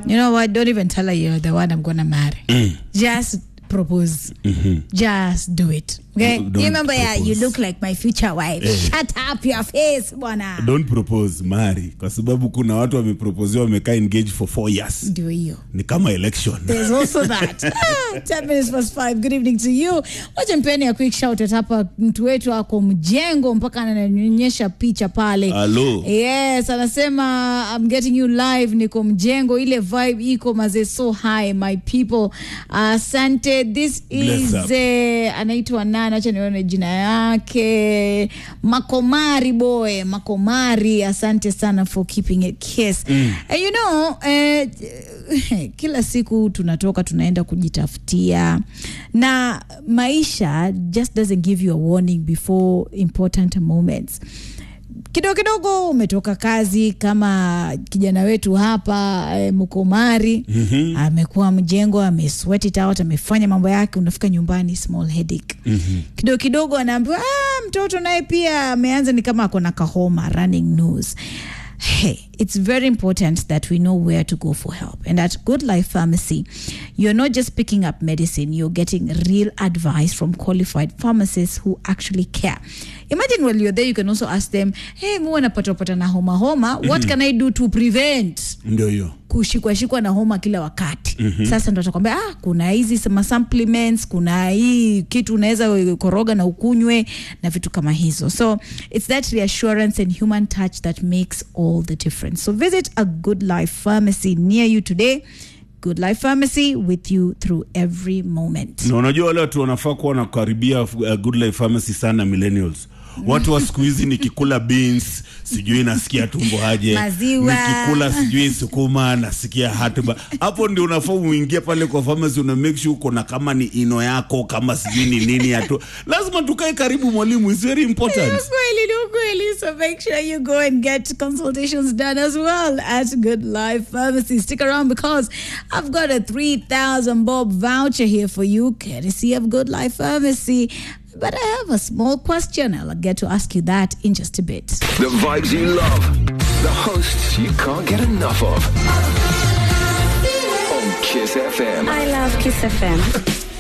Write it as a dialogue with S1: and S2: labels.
S1: you know what? Don't even tell her you're the one I'm gonna marry. Just propose. Just do it. Okay.
S2: Don't
S1: you remember, yeah, you
S2: propose.
S1: look like my future wife. Shut up your face, bwana.
S2: don't propose marry kwa sababu kuna watu wameproposiwa wamekaa engage for four years
S1: Ndio hiyo.
S2: ni kama election
S1: There's also that. Ah, 10 minutes past 5. Good evening to you. Wacha mpeni a quick shout out hapa mtu wetu ako mjengo mpaka ananionyesha picha pale.
S2: Hello.
S1: Yes, anasema I'm getting you live niko mjengo ile vibe iko maze so high my people. Asante. This
S2: Bless
S1: is
S2: up.
S1: eh, anaitwa nani? Acha nione jina yake. Makomari boy, Makomari. Asante sana for keeping it kiss. And you know, eh, kila siku tunatoka tunaenda kujitafutia na maisha just doesn't give you a warning before important moments kidogo kidogo umetoka kazi kama kijana wetu hapa e, mkomari mm-hmm. amekuwa mjengo amesweat it out amefanya mambo yake unafika nyumbani small headache mm-hmm. kidogo kidogo anaambiwa ah, mtoto naye pia ameanza ni kama ako na kahoma running nose Hey, it's very important that we know where to go for help. And at Good Life Pharmacy, you're not just picking up medicine, you're getting real advice from qualified pharmacists who actually care. Imagine while you're there, you can also ask them, hey, muwe napatapata na homa homa, what can I do to prevent?
S2: ndio hiyo
S1: kushikwashikwa na homa kila wakati mm-hmm. sasa ndo atakwambia ah, kuna hizi sama supplements kuna hii kitu unaweza koroga na ukunywe na vitu kama hizo so it's that reassurance and human touch that makes all the difference so visit a good life pharmacy near you today good life pharmacy with you through every moment
S2: na unajua wale watu wanafaa kuwa wanakaribia uh, good life pharmacy sana millennials watu wa siku hizi nikikula beans sijui nasikia tumbo aje
S1: Maziwa.
S2: nikikula sijui sukuma nasikia hatuba hapo ndio unafaa uingie pale kwa pharmacy una make sure uko na kama ni ino yako kama sijui ni nini yatu lazima tukae karibu mwalimu is very important
S1: Ukweli, ni ukweli. So make sure you go and get consultations done as well at Good Life Pharmacy. Stick around because I've got a 3,000 bob voucher here for you, courtesy of Good Life Pharmacy. But I have a small question. I'll get to ask you that in just a bit.
S3: The vibes you love. The hosts you can't get enough of. On Kiss FM.
S4: I love Kiss FM.